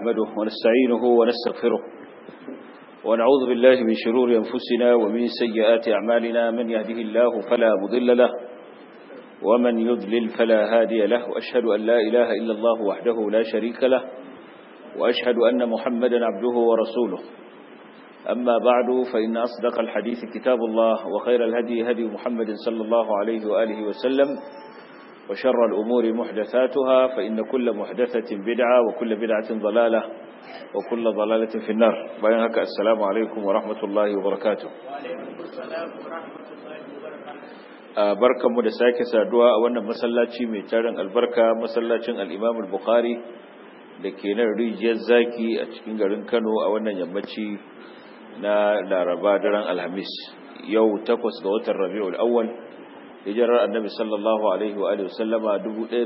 نحمده ونستعينه ونستغفره ونعوذ بالله من شرور أنفسنا ومن سيئات أعمالنا من يهده الله فلا مضل له ومن يضلل فلا هادي له وأشهد أن لا إله إلا الله وحده لا شريك له وأشهد أن محمدا عبده ورسوله أما بعد فإن أصدق الحديث كتاب الله وخير الهدي هدي محمد صلى الله عليه وآله وسلم وشر الأمور محدثاتها فإن كل محدثة بدعة وكل بدعة ضلالة وكل ضلالة في النار بينك السلام عليكم ورحمة الله وبركاته وعليكم السلام ورحمة الله وبركاته barkanmu da sake saduwa a wannan masallaci mai tarin albarka masallacin al-Imam al-Bukhari da ke nan rijiyar zaki a cikin garin Kano a wannan yammaci na Laraba daren Alhamis yau takwas ga watan Rabiul Awwal hijirar Annabi sallallahu alaihi wa alihi wasallama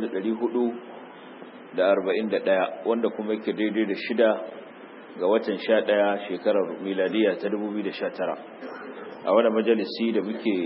1441 wanda kuma yake daidai da shida ga watan 11 shekarar miladiya ta 2019 a wannan majalisi da muke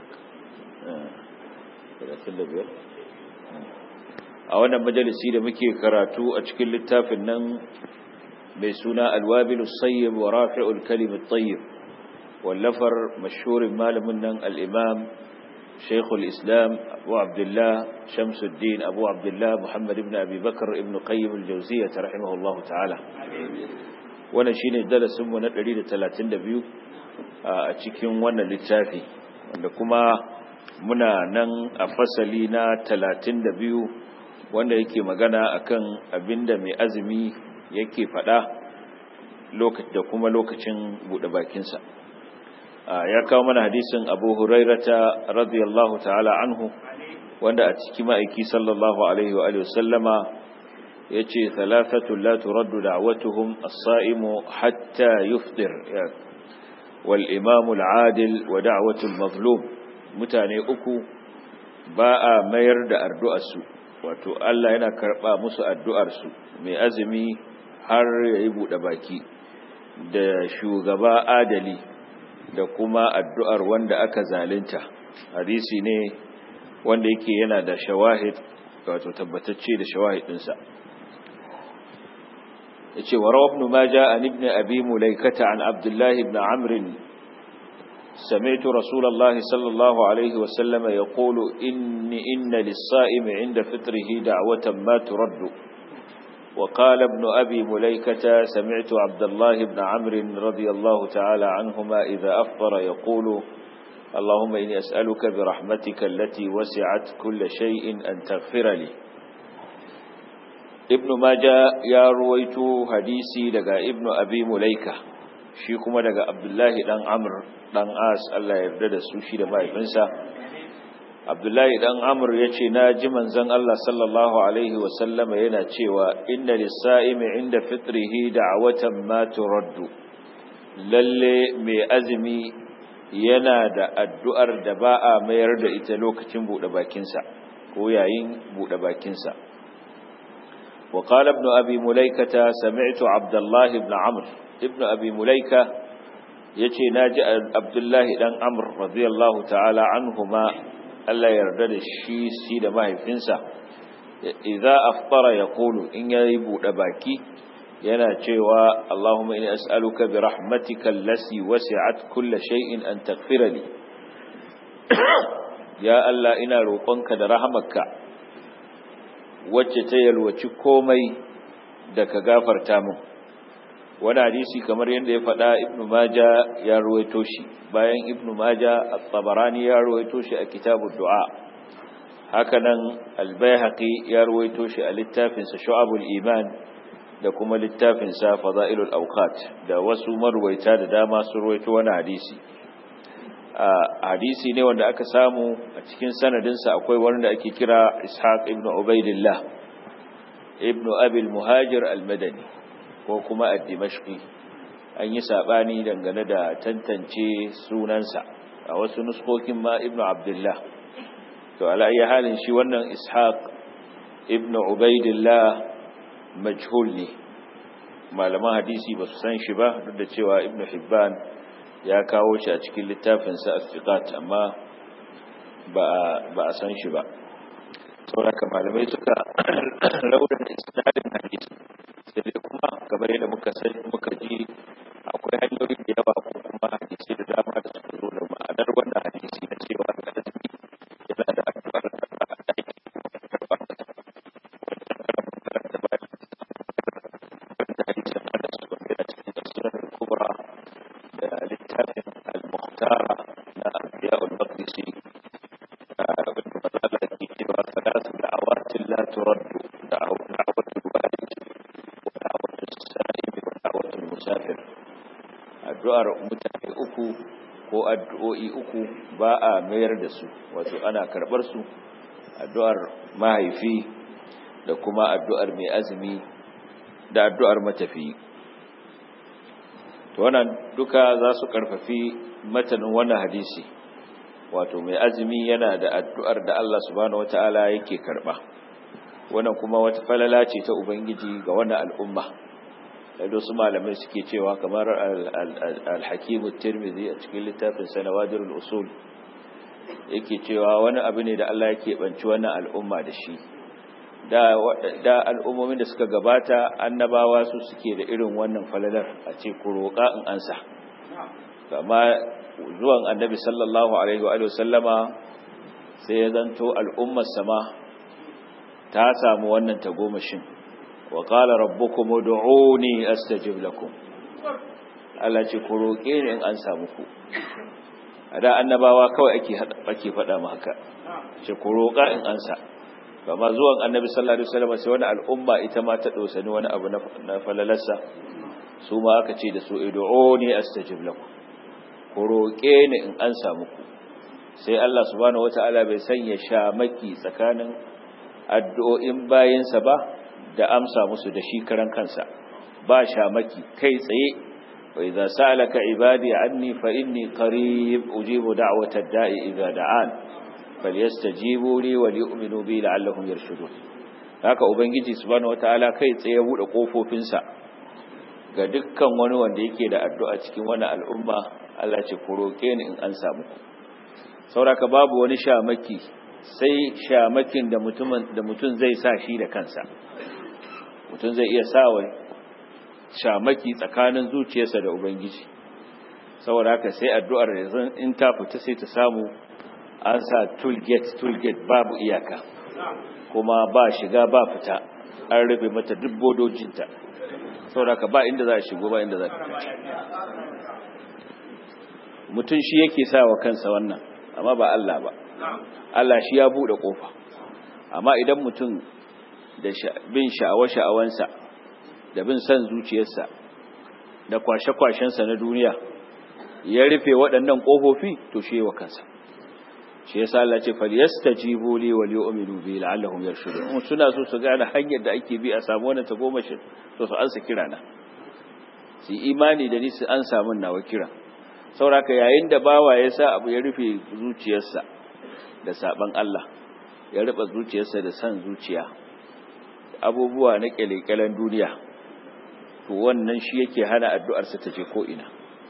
a wannan majalisi da muke karatu a cikin littafin nan mai suna alwabilu sayyib wa rafi'ul kalimut tayyib wallafar mashhurin malamin nan al-imam shaykhul islam abu abdullah shamsuddin abu abdullah muhammad ibn abi bakr ibn qayyim al-jawziyyah rahimahullahu ta'ala wannan shine darasin mu na 132 a cikin wannan littafi wanda kuma muna nan a fasali na talatin da biyu wanda yake magana akan abinda mai azumi yake faɗa da kuma lokacin buɗe bakinsa ya kawo mana hadisin abu hurairata radiyallahu ta'ala anhu wanda a ciki ma'aiki sallallahu alaihi wa sallama ya ce thalathatu la turaddu da'watuhum as-sa'imu hatta yufdir wal imamu al-adil wa da'watu al-mazlum mutane uku ba a mayar da addu'arsu wato Allah yana karɓa musu addu'arsu mai azumi har ya yi buɗe baki da shugaba adali da kuma addu'ar wanda aka zalinta hadisi ne wanda yake yana da shawahid wato tabbatacce da shawahid ɗinsa ya ce wa rawar numaja an ibn abi mulaikata an abdullahi ibn amrin سمعت رسول الله صلى الله عليه وسلم يقول إن, إن للصائم عند فطره دعوة ما ترد وقال ابن أبي مليكة سمعت عبد الله بن عمرو رضي الله تعالى عنهما إذا أفطر يقول اللهم إني أسألك برحمتك التي وسعت كل شيء أن تغفر لي ابن ماجا يا رويت حديثي لقى ابن أبي مليكة shi kuma daga abdullahi dan amr dan as Allah ya yarda da su shi da mahaifinsa abdullahi dan amr ya ce na ji manzon Allah sallallahu alaihi wasallama yana cewa inna lis-sa'imi inda fitrihi da'watan ma turaddu lalle mai azumi yana da addu'ar da ba a mayar da ita lokacin bude bakinsa ko yayin bude bakinsa وقال ابن أبي مليكة سمعت عبد الله بن عمرو ابن أبي مليكة يتي ناجي عبد الله دان عمر رضي الله تعالى عنهما ألا يردد الشي سيد ما يفنسا إذا أفطر يقول إن يبو دباكي yana cewa Allahumma inni as'aluka bi rahmatika allati wasi'at kull shay'in an taghfira li ya Allah ina roƙonka da rahamarka wacce ta yalwaci komai da ka gafarta min wani hadisi kamar yadda ya faɗa ibnu maja ya ruwaito shi bayan ibnu maja at-tabarani ya ruwaito shi a kitabud du'a hakanan al-baihaqi ya ruwaito shi a littafin sa shu'abul iman da kuma littafin sa fadailul awqat da wasu marwaita da dama sun ruwaito wani hadisi hadisi ne wanda aka samu a cikin sanadinsa akwai wanda ake kira ishaq ibn ubaidillah ibn abil muhajir al-madani ko kuma ad-dimashqi an yi sabani dangane da tantance sunansa a wasu nuskokin ma ibn abdullah to ala ayi halin shi wannan ishaq ibn ubaidillah majhul ne malaman hadisi ba su san shi ba duk da cewa ibn hibban ya kawo shi a cikin littafinsa as-siqat amma ba ba a san shi ba sauraka malamai suka raunin isnadin hadisi sai dai kuma kamar yadda muka sani muka ji akwai hanyoyi da yawa ko kuma hadisi da dama da suka zo da ma'anar wannan hadisi na cewa da azumi yana da addu'ar da ba a aiki karɓa wanda hadisin ana su wanda yana cikin tafsirar kubra da littafin al-muhtara na abiya'ul maqdisi ثلاث دعوات لا ترد دعوة الوالد ودعوة السائل ودعوة المسافر addu'ar mutane uku ko addu'o'i uku ba a mayar da su wato ana karɓar su addu'ar mahaifi da kuma addu'ar mai azumi da addu'ar matafi to wannan duka za su karfafi matanin wannan hadisi wato mai azumi yana da addu'ar da Allah subhanahu wata'ala yake karba wannan kuma wata falala ce ta ubangiji ga wannan al'umma da su malamai suke cewa kamar al-hakim tirmidhi a cikin littafin sanawadirul usul yake cewa wani abu ne da Allah yake banci wannan al'umma da shi da da al'ummomin da suka gabata annabawa su suke da irin wannan falalar a ce ku roƙa in ansa amma zuwan annabi sallallahu alaihi wa sallama sai ya zanto al'ummar sama ta samu wannan tagomashin wa qala rabbukum ud'uni astajib lakum Allah ce ku roke ni in an samu ku ada annabawa kawai ake ake faɗa mu haka ce ku roka in ansa amma zuwan annabi sallallahu alaihi wasallam sai wani al'umma ita ma ta dosani wani abu na falalarsa su ma aka ce da su ud'uni astajib lakum ku roƙe ni in an samu ku sai Allah subhanahu wata'ala bai sanya shamaki tsakanin addu'o'in bayinsa ba da amsa musu da shi karan kansa ba shamaki kai tsaye wa idza sa'alaka ibadi anni fa inni qarib ujibu da'watad da'i idza da'an falyastajibu li wa liyu'minu bi la'allahum yarshudun haka ubangiji subhanahu wata'ala kai tsaye ya bude kofofinsa ga dukkan wani wanda yake da addu'a cikin wannan al'umma Allah ce ku roƙe ni in an samu ku sauraka babu wani shamaki sai shamakin da mutumin da mutum zai sa shi da kansa mutum zai iya sa wa shamaki tsakanin zuciyarsa da ubangiji saboda haka sai addu'ar yanzu in ta fita sai ta samu an sa toolgate toolgate babu iyaka kuma ba shiga ba fita an rufe mata duk bodojinta saboda haka ba inda za a shigo ba inda za a fita mutum shi yake sa wa kansa wannan amma ba Allah ba Allah shi ya bude kofa amma idan mutum da bin sha'awa-sha'awansa da bin san zuciyarsa da kwashe-kwashensa na duniya ya rufe waɗannan ƙofofi to shi wa kansa shi yasa Allah ce falyastajibu li wal yu'minu bi la'allahum yarshudun in suna so su gane hanyar da ake bi a samu wannan tagomashin to su ansa kirana su imani da ni su an samu nawa kira sauraka yayin da bawa ya sa abu ya rufe zuciyarsa da saban Allah ya rufe zuciyarsa da san zuciya abubuwa na kyalekyalen duniya to wannan shi yake hana addu'arsa ta je ko ina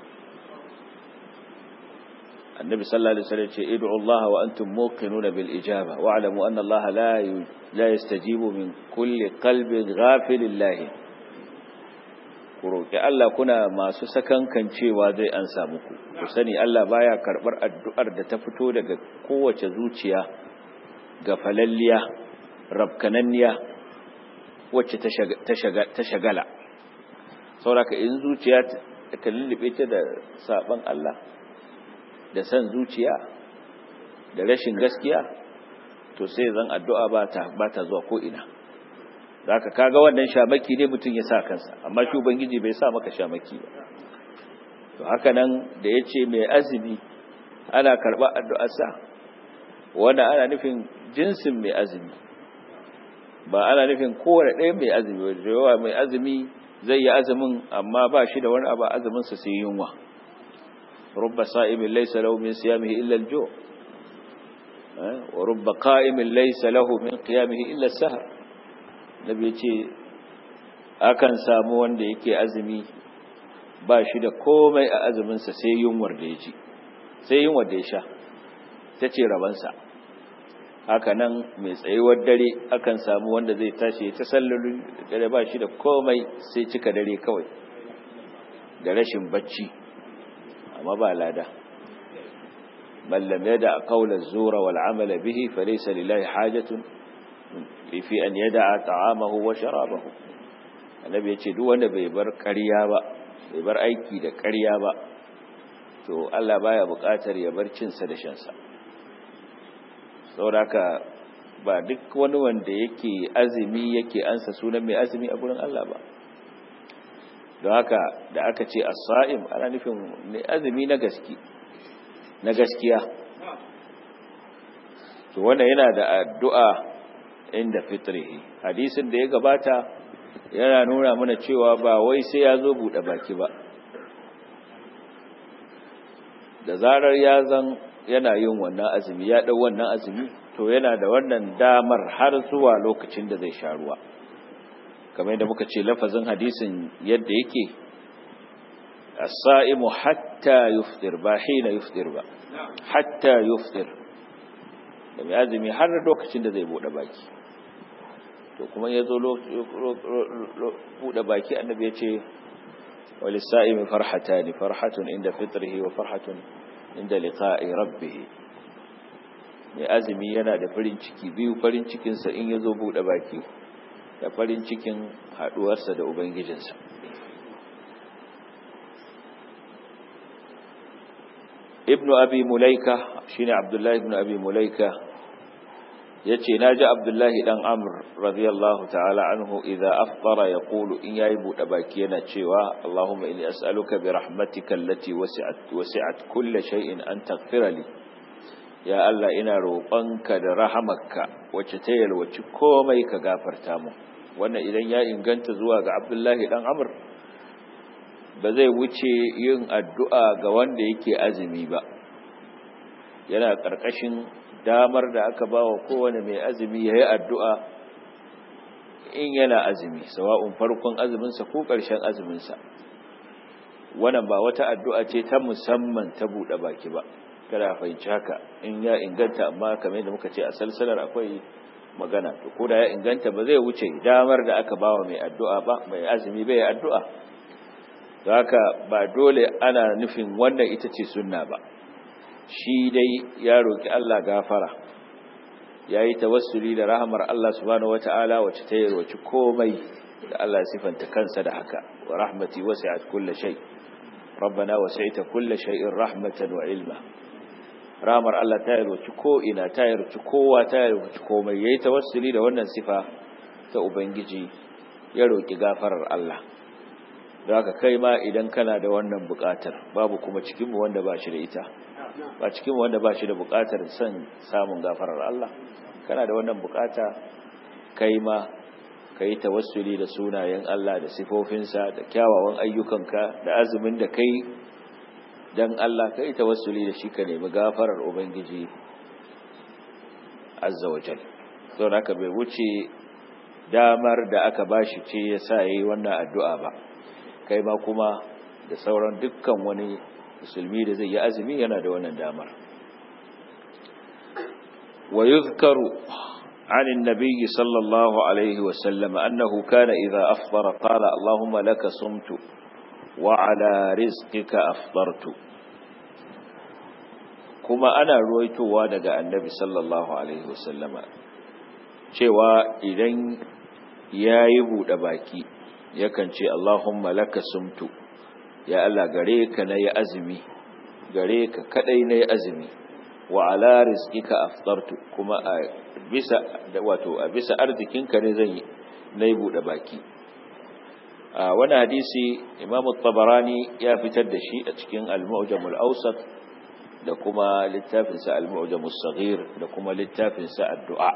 annabi sallallahu alaihi wasallam ce id'u Allah wa antum muqinuna bil ijaba wa'lamu anna Allah la la yastajibu min kulli qalbin ghafilin lahi ku roƙi Allah kuna masu sakankan cewa zai an samu ku ku sani Allah baya karɓar addu'ar da ta fito daga kowace zuciya ga falalliya rabkananniya wacce ta shagala sauraka in zuciya ta lullube ta da saban Allah da san zuciya da rashin gaskiya to sai zan addu'a ba ta zuwa ko ina zaka kaga wannan shamaki ne mutum ya sa kansa amma shi ubangiji bai sa maka shamaki ba to haka nan da yace mai azumi ana karba addu'ar sa wanda ana nufin jinsin mai azumi ba ana nufin kowane ɗaya mai azumi ba da yawa mai azumi zai yi azumin amma ba shi da wani abu azumin sa sai yunwa rubba sa'imin laysa lahu min siyamihi illa al-ju' wa rubba qa'imin laysa lahu min qiyamihi illa as-sahar nabi ce akan samu wanda yake azumi ba shi da komai a azuminsa sai yunwar da ya ci sai yunwar da ya sha ta ce rabansa haka nan mai tsayuwar dare akan samu wanda zai tashi ta sallolin dare ba shi da komai sai cika dare kawai da rashin bacci amma ba lada mallam yada qawla zura wal amala bihi falaysa lillahi hajatun fi an yada'a ta'amahu wa sharabahu annabi yace duk wanda bai bar ƙarya ba bai bar aiki da ƙarya ba to Allah baya buƙatar ya bar cin sa da shan sa saboda ba duk wani wanda yake azumi yake ansa sunan mai azumi a gurin Allah ba don haka da aka ce as-sa'im ana nufin mai azumi na gaske na gaskiya to wannan yana da addu'a inda fitrihi hadisin da ya gabata yana nuna mana cewa ba wai sai ya zo bude baki ba da zarar ya zan yana yin wannan azumi ya dau wannan azumi to yana da wannan damar har zuwa lokacin da zai sha ruwa kamar yadda muka ce lafazin hadisin yadda yake as-sa'imu hatta yuftir ba hina yuftir ba hatta yuftir da mai azumi har lokacin da zai bude baki to kuma ya zo bude baki annabi ya ce walisa'imi farhatani farhatun inda fitrihi wa farhatun inda liqa'i rabbih mai azumi yana da farin ciki biyu farin cikinsa in ya zo bude baki da farin cikin haduwarsa da ubangijinsa ibnu abi mulaika shine abdullahi ibnu abi mulaika yace naji abdullahi dan amr radiyallahu ta'ala anhu idza aftara yaqulu in yayi bude baki yana cewa allahumma inni as'aluka bi rahmatika allati wasi'at wasi'at kulli shay'in an taghfira li ya allah ina roƙonka da rahamarka wacce ta yalwaci komai ka gafarta mu wannan idan ya inganta zuwa ga abdullahi dan amr ba zai wuce yin addu'a ga wanda yake azumi ba yana ƙarƙashin damar da aka ba wa kowane mai azumi ya yi addu'a in yana azumi sawa'un farkon azuminsa ko ƙarshen azuminsa wannan ba wata addu'a ce ta musamman ta buɗe baki ba kada fahimci haka in ya inganta amma kamar da muka ce a salsalar akwai magana to ko da ya inganta ba zai wuce damar da aka ba wa mai addu'a ba mai azumi bai addu'a haka ba dole ana nufin wannan ita ce sunna ba shi dai ya roki Allah gafara yayi tawassuli da rahmar Allah subhanahu wataala wacce ta yarwaci komai da Allah sifanta kansa da haka wa rahmati wasi'at kulli shay rabbana wasi'ta kulli shay'in rahmatan wa ilma rahmar Allah ta yarwaci ko ina ta yarwaci kowa ta yarwaci komai yayi tawassuli da wannan sifa ta ubangiji ya roki gafarar Allah da haka kai ma idan kana da wannan buƙatar babu kuma cikinmu wanda ba shi da ita ba cikinmu wanda ba shi da buƙatar son samun gafarar Allah kana da wannan buƙata kai ma ka yi tawassuli da sunayen Allah da sifofinsa da kyawawan ayyukanka da azumin da kai don Allah ka yi tawassuli da shi ka nemi gafarar Ubangiji azza wa jal sau haka bai wuce damar da aka bashi ce ya sa ya yi wannan addu'a ba kai ma kuma da sauran dukkan wani musulmi da zai yi azumi yana da wannan damar wa yuzkaru عن النبي صلى الله عليه وسلم أنه كان إذا أفطر قال اللهم لك صمت وعلى رزقك أفطرت كما أنا رويت وادق النبي صلى الله عليه وسلم cewa idan ya yi buɗe baki yakan ce Allahumma laka sumtu ya Allah gare ka na yi azumi gare ka kadai na yi azumi wa ala rizqika aftartu kuma a bisa wato a bisa arzikinka ne zan yi na yi buɗe baki a wani hadisi Imam tabarani ya fitar da shi a cikin al-Mu'jam al-Awsat da kuma littafinsa al-Mu'jam as-Saghir da kuma littafinsa ad-Du'a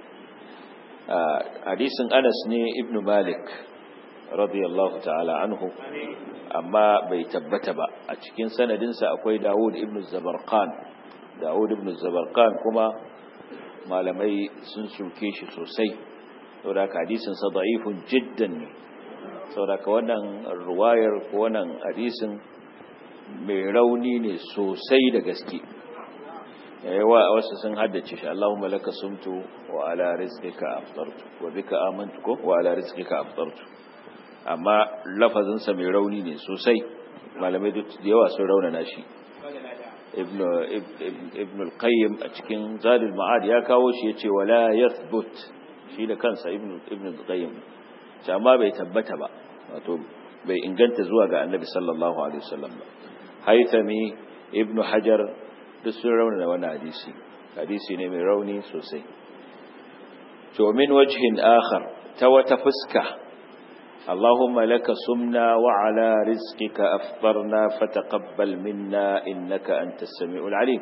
hadisin Anas ne Ibn Malik radiyallahu ta'ala anhu amma bai tabbata ba a cikin sanadinsa akwai Dawud ibn Zabarqan Dawud ibn Zabarqan kuma malamai sun suke shi sosai saboda hadisin sa da'ifun jiddan ne saboda wannan ruwayar ko wannan hadisin mai rauni ne sosai da gaske yawa wasu sun haddace shi Allahumma laka sumtu wa ala rizqika aftartu wa bika amantu ko wa ala rizqika aftartu amma lafazin sa mai rauni ne sosai malamai duk da yawa sun raunana shi ibn ibn al-qayyim a cikin zadul ma'ad ya kawo shi yace wala yathbut shi da kansa ibn ibn al-qayyim amma bai tabbata ba wato bai inganta zuwa ga annabi sallallahu alaihi wasallam ba haythami ibn hajar duk sun raunana wannan hadisi hadisi ne mai rauni sosai to min wajhin akhar ta wata fuska اللهم لك سمنا وعلى رزقك أفطرنا فتقبل منا إنك أنت السميع العليم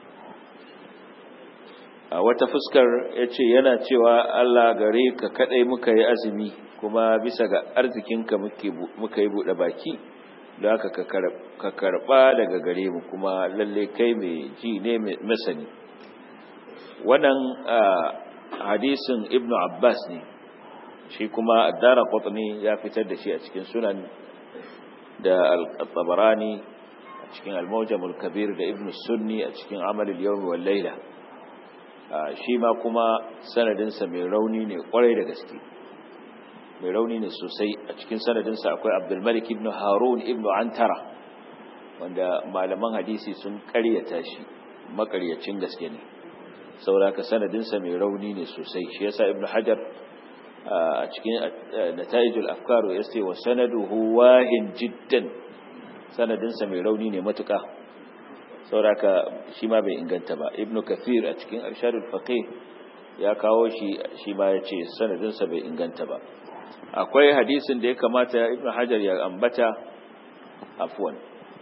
wata fuskar ya ce yana cewa Allah gare ka kadai muka yi azumi kuma bisa ga arzikinka muka yi buɗe baki da haka ka karɓa daga gare mu kuma lalle kai mai ji ne masani wannan hadisin ibnu abbas ne shi kuma addara qutni ya fitar da shi a cikin sunan da al-tabarani a cikin al-mawjam al-kabir da ibn sunni a cikin amal al-yawm wal layla shi ma kuma sanadin sa mai rauni ne kwarai da gaske mai rauni ne sosai a cikin sanadin sa akwai abdul malik ibn harun ibn antara wanda malaman hadisi sun ƙaryata shi makaryacin gaske ne saboda ka sanadin sa mai rauni ne sosai shi yasa ibn hajar a cikin nata'ijul afkar ya ce wa sanaduhu wahin jiddan sanadinsa mai rauni ne matuka sauraka shi ma bai inganta ba ibnu kathir a cikin arshadul faqih ya kawo shi shi ma ya ce sanadinsa bai inganta ba akwai hadisin da ya kamata ibnu hajar ya ambata afwan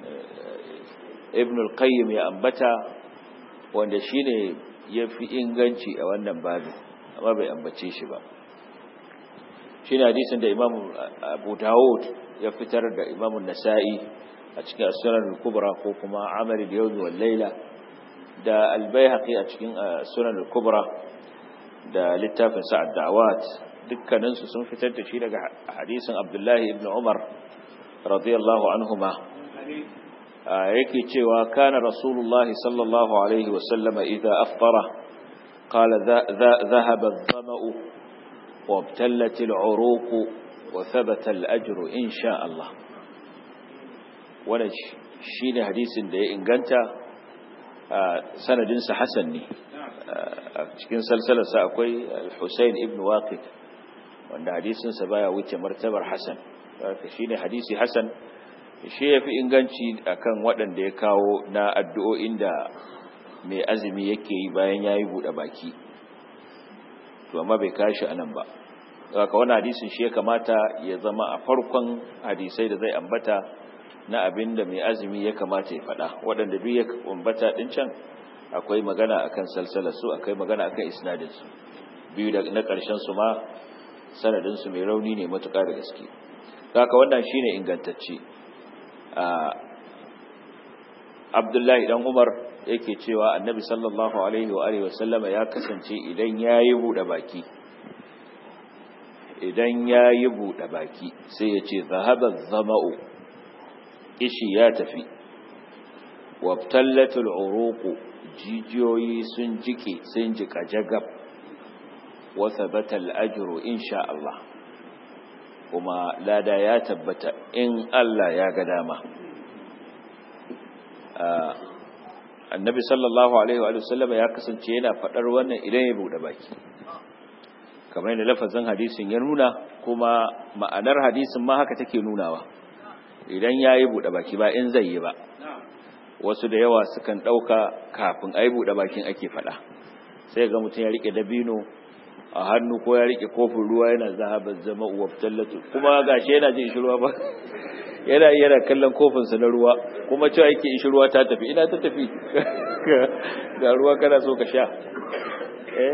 ibnu al-qayyim ya ambata wanda shine yafi inganci a wannan babin amma bai ambace shi ba shi ne hadisin da imam abu dawud ya fitar da imam nasa'i a cikin sunan al-kubra ko kuma amal al-yawm wal layla da al-baihaqi a cikin sunan al-kubra da littafin sa ad-da'awat dukkanin su sun fitar da shi daga hadisin abdullahi ibn umar radiyallahu anhuma yake cewa kana rasulullahi sallallahu alaihi wa sallama idza aftara qala dhahaba adh-dhama'u وابتلت العروق وثبت الأجر إن شاء الله wannan shine hadisin da ya inganta sanadinsa hasan ne a cikin salsalarsa akwai al-Husayn ibn Waqid wanda hadisinsa baya wuce martabar hasan shine hadisi hasan shi yafi inganci akan waɗanda ya kawo na addu'o'in da mai azumi yake yi bayan yayi bude baki to amma bai kashi anan ba haka wani hadisin shi ya kamata ya zama a farkon hadisai da zai ambata na abin da mai azumi ya kamata ya faɗa waɗanda duk ya ambata ɗin can akwai magana akan salsalar su akwai magana akan isnadin su biyu da na ƙarshen su ma sanadin su mai rauni ne matuƙa da gaske haka wannan shine ingantacce Abdullahi dan Umar yake cewa Annabi sallallahu alaihi wa alihi wa sallama ya kasance idan yayi bude baki idan ya yi buɗe baki sai ya ce zahabar zama'u ishi ya tafi wabtallatul uruku jijiyoyi sun jike sun jika jagab wasa batal ajiru insha Allah kuma lada ya tabbata in Allah ya ga dama annabi sallallahu alaihi wa sallama ya kasance yana faɗar wannan idan ya buɗe baki kamar yadda lafazin hadisin ya nuna kuma ma'anar hadisin ma haka take nunawa idan ya yi buɗe baki ba in zai yi ba wasu da yawa sukan ɗauka kafin a yi buɗe bakin ake faɗa sai ga mutum ya riƙe dabino a hannu ko ya riƙe kofin ruwa yana zahabar zama uwa tallatu kuma ga shi yana jin ruwa ba yana yana kallon kofinsa na ruwa kuma cewa yake ishi ruwa ta tafi ina ta tafi ga ruwa kana so ka sha eh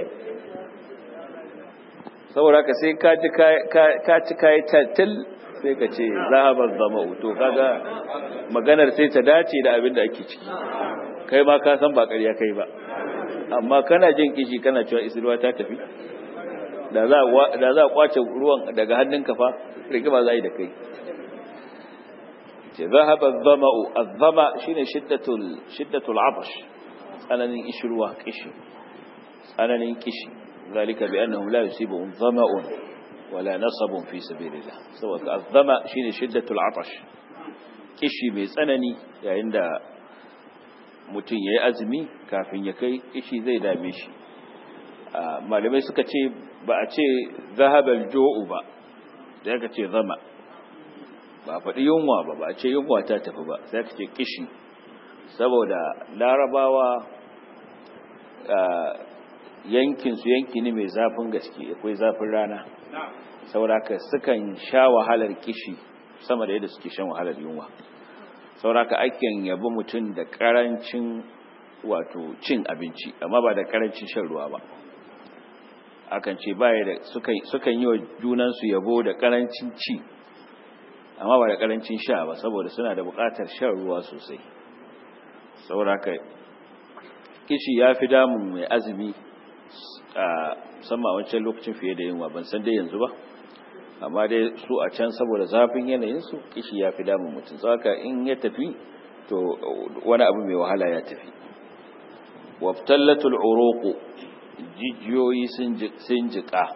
saboda ka sai ka ci kayi tattal sai ka ce zahabar zama to kaga maganar sai ta dace da abin da ake ciki kai ma ka san ba ƙarya kai ba amma kana jin kishi kana cewa isruwa ta tafi da za a kwace ruwan daga hannunka fa rigima za yi da kai ce zahaba zama'u azzama shine shiddatul shiddatul atash tsananin ishirwa kishi tsananin kishi zalika bi annahum la yusibuhum dhama'un wala nasabun fi sabilillah saboda azzama shine shiddatul atash kishi mai tsanani yayin da mutum yayi azumi kafin ya kai kishi zai dame shi malamai suka ce ba a ce zahabal jo'u ba da aka ce zama ba faɗi yunwa ba ba a ce yunwa ta tafi ba sai aka ce kishi saboda larabawa yankinsu yanki ne mai zafin gaske akwai zafin rana sauraka sukan sha wahalar kishi sama da yadda suke shan wahalar yunwa sauraka aken yabi mutum da karancin wato cin abinci amma ba da karancin shan ruwa ba akan ce baya da sukan yi wa junansu yabo da karancin ci amma ba da karancin sha ba saboda suna da bukatar shan ruwa sosai sauraka kishi ya fi damun mai azumi a sama wancan lokacin fiye da yunwa ban san dai yanzu ba amma dai su a can saboda zafin yanayinsu kishi ya fi damun mutum saka in ya tafi to wani abu mai wahala ya tafi waftallatul uruqu jijiyoyi sun jika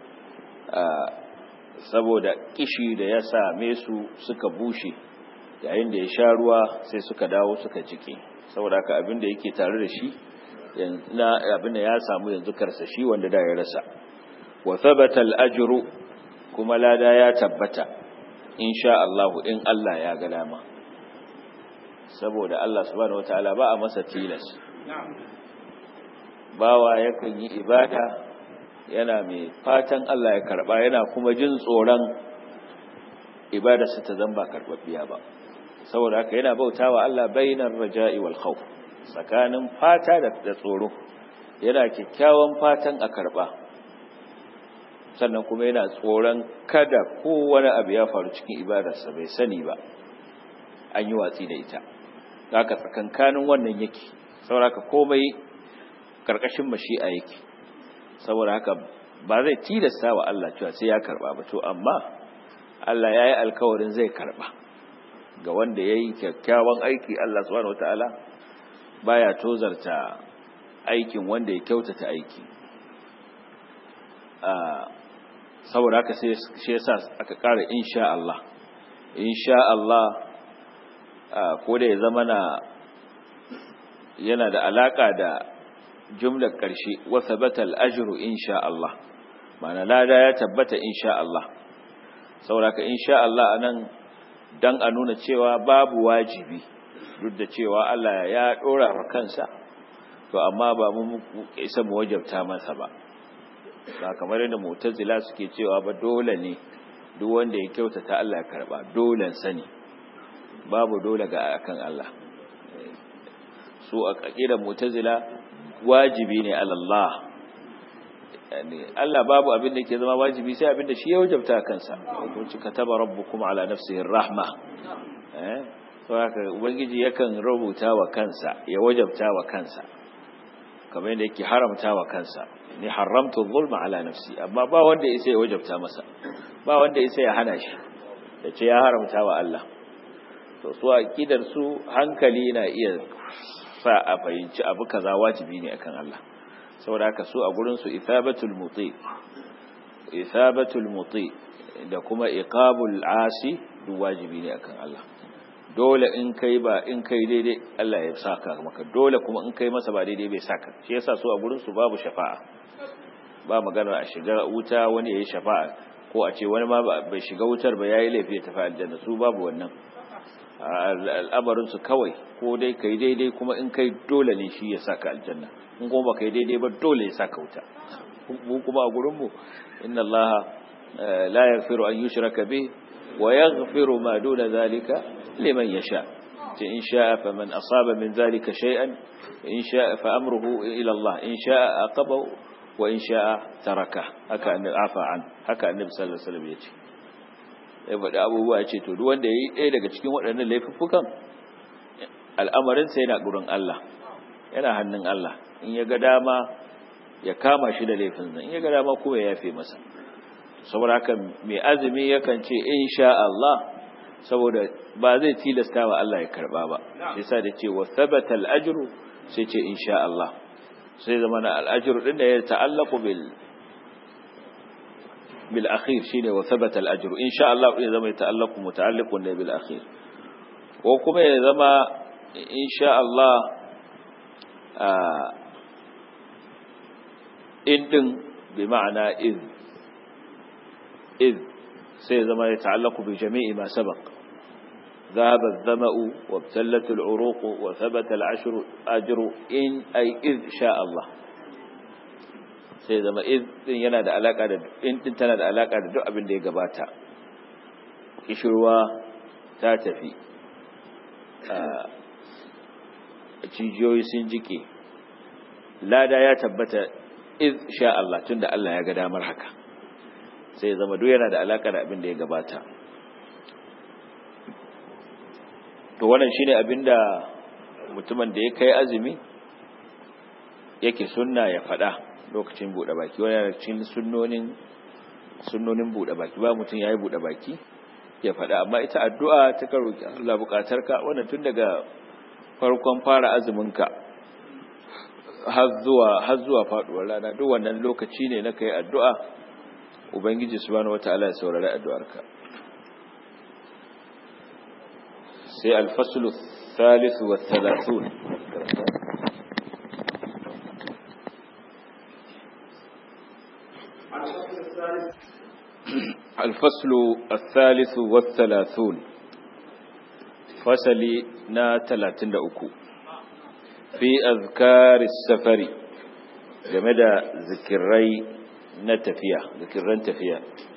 saboda kishi da ya same su suka bushe yayin da ya sha ruwa sai suka dawo suka jike saboda haka abin da yake tare da shi abin da ya samu yanzu karsashi wanda da ya rasa wa thabata al-ajru kuma lada ya tabbata insha Allah in Allah ya ga dama saboda Allah subhanahu wataala ba a masa tilas bawa yakan yi ibada yana mai fatan Allah ya karba yana kuma jin tsoron ibadarsa ta zamba karbabbiya ba saboda haka yana bautawa Allah bainar raja'i wal khawf tsakanin fata da tsoro yana kyakkyawan fatan a karba sannan kuma yana tsoron kada kowane abu ya faru cikin ibadarsa bai sani ba an yi watsi da ita haka tsakankanin wannan yake saboda haka komai karkashin mashi'a yake saboda haka ba zai tilasta wa Allah cewa sai ya karba ba to amma Allah ya yi alkawarin zai karba ga wanda ya yi kyakkyawan aiki Allah subhanahu wataala baya tozarta aikin wanda ya kyautata aiki saboda haka sai shi yasa aka ƙara insha Allah insha Allah ko da ya zama na yana da alaka da jumlar ƙarshe wa thabata al-ajru insha Allah ma'ana lada ya tabbata insha Allah saboda haka insha Allah anan dan a nuna cewa babu wajibi duk da cewa Allah ya dora wa kansa to amma ba mu isa mu wajabta masa ba ba kamar yadda mu'tazila suke cewa ba dole ne duk wanda ya kyautata Allah ya karba dole sani babu dole ga akan Allah su a kakira mu'tazila wajibi ne Allah yani Allah babu abin da ke zama wajibi sai abin da shi ya wajabta kansa ko ci kataba rabbukum ala nafsihi rahma eh to haka ubangiji yakan rubuta wa kansa ya wajabta wa kansa kamar yadda yake haramta wa kansa ni haramtu zulma ala nafsi amma ba wanda yake ya wajabta masa ba wanda yake ya hana shi yace ya haramta wa Allah to su aqidar su hankali na iya sa a fahimci abu kaza wajibi ne akan Allah saboda haka su a gurin su ithabatul muti ithabatul muti da kuma iqabul asi duk wajibi ne akan Allah dole in kai ba in kai daidai Allah ya saka maka dole kuma in kai masa ba daidai bai saka shi yasa su a gurin su babu shafa'a ba magana a shiga wuta wani yayi shafa'a ko a ce wani ma bai shiga wutar ba yayi laifi ya tafi aljanna su babu wannan al'amarin su kawai ko dai kai daidai kuma in kai dole ne shi ya saka aljanna in kuma ba kai daidai ba dole ya saka wuta mu kuma a gurin mu inna allaha la yaghfiru an yushraka bih wa yaghfiru ma duna zalika liman yasha ce in sha'a faman asaba min zalika shay'an in sha'a fa amruhu ila Allah in sha'a aqabahu wa in sha'a taraka haka annabi afa an haka annabi sallallahu alaihi wasallam yace ya faɗi abubuwa ya ce to duk wanda yayi ɗaya daga cikin waɗannan laifuffukan al'amarin sa yana gurin Allah yana hannun Allah in ya ga dama ya kama shi da laifin nan in ya ga dama kuma ya yafe masa saboda haka mai azumi yakan ce insha Allah saboda ba zai tilasta wa Allah ya karba ba shi yasa da ce wa thabata al-ajru sai ce insha Allah sai zama na al'ajir din da ya ta'allaku bil bil akhir shine wa thabata al ajru insha Allah ya zama ya ta'allaku muta'alliqun ne bil akhir ko kuma ya zama insha Allah in din bi ma'ana iz iz sai zama ya ta'allaku bi jami'i ma sabaq ذهب الظمأ وابتلت العروق وثبت العشر أجر إن أي إذ شاء الله sai zama din yana da alaka da in din tana da alaka da duk abin da ya gabata kishirwa ta tafi cijiyoyi sun jike lada ya tabbata iz sha Allah tunda Allah ya ga damar haka sai zama duk yana da alaka da abin da ya gabata to wannan shine abinda mutumin da ya kai azumi yake sunna ya faɗa lokacin buɗe baki wani cikin sunnonin sunnonin buɗe baki ba mutum yayi buɗe baki ya faɗa amma ita addu'a ta roki Allah buƙatarka wannan tun daga farkon fara azumin ka har zuwa har zuwa faduwar rana duk wannan lokaci ne na kai addu'a ubangiji subhanahu wataala ya saurari addu'arka sai alfaslu thalith wa thalathun الفصل الثالث والثلاثون فصلي نا تلاتين أكو في أذكار السفر جمد ذكري نتفيا ذكرين تفيا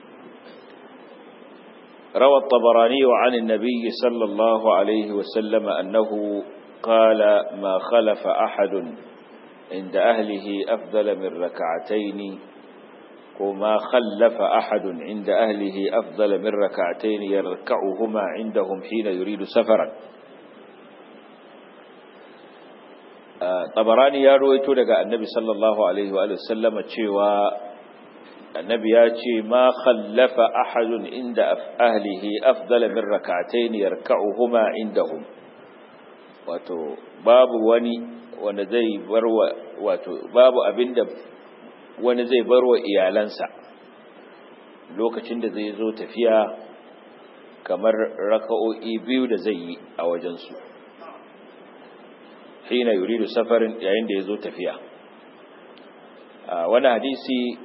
روى الطبراني عن النبي صلى الله عليه وسلم أنه قال ما خلف أحد عند أهله أفضل من ركعتين وما خلف أحد عند أهله أفضل من ركعتين يركعهما عندهم حين يريد سفرا طبراني يا رويتو daga annabi sallallahu alaihi wa sallam cewa annabi ya ce ma khallafa ahadun inda ahlihi afdala min rak'atayn yarka'uhuma indahum wato babu wani wanda zai barwa wato babu abinda wani zai barwa iyalansa lokacin da zai zo tafiya kamar raka'o'i biyu da zai yi a wajensu hina yuridu safarin yayin da ya zo tafiya wani hadisi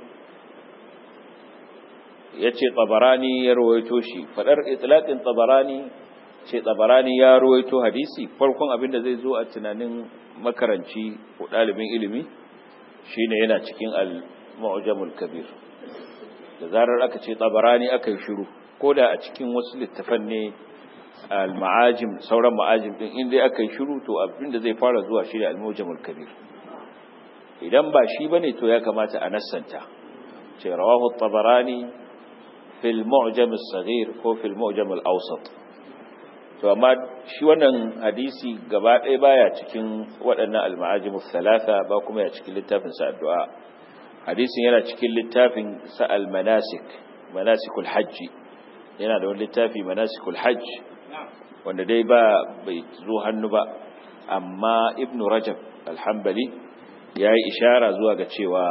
ya ce tsabarani ya rawaito shi faɗar itilaƙin tsabarani ce tsabarani ya rawaito hadisi farkon abin da zai zo a tunanin makaranci ko ɗalibin ilimi shine yana cikin al-mu'jamul kabir da zarar aka ce tsabarani aka yi shiru ko da a cikin wasu littafan ne al-ma'ajim sauran ma'ajim din inda aka yi shiru to abin da zai fara zuwa shi ne al-mu'jamul kabir idan ba shi bane to ya kamata a nassanta ce rawahu at-tabarani fil mu'jam as-saghir ko fil mu'jam al-awsat to amma shi wannan hadisi gaba ɗaya baya cikin waɗannan al-ma'ajim thalatha ba kuma ya cikin littafin sa addu'a hadisin yana cikin littafin sa al-manasik manasikul hajj yana da wani littafi manasikul hajj wanda dai ba bai zo hannu ba amma ibnu rajab al-hanbali yayi ishara zuwa ga cewa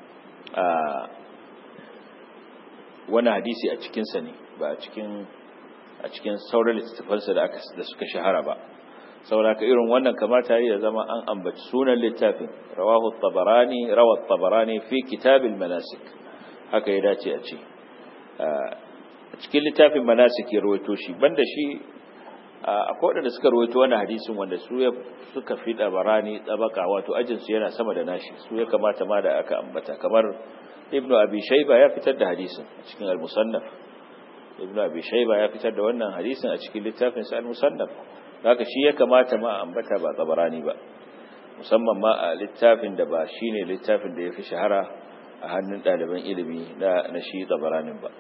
wani hadisi a cikinsa ne ba a cikin a cikin sauran littattafansa da aka da suka shahara ba saboda ka irin wannan kamata ya zama an ambaci sunan littafin rawahu tabarani rawa tabarani fi kitabil manasik haka ya dace a ce a cikin littafin manasik ya rawaito shi banda shi akwai wadanda suka rawaito wannan hadisin wanda su suka fi tabarani tsabaka wato ajinsu yana sama da nashi su ya kamata ma da aka ambata kamar ibnu abi shayba ya fitar da hadisin a cikin al-musannaf ibnu abi shayba ya fitar da wannan hadisin a cikin littafin sa al-musannaf haka shi ya kamata ma ambata ba tabarani ba musamman ma a littafin da ba shine littafin da yafi shahara a hannun ɗaliban ilimi na na shi tabaranin ba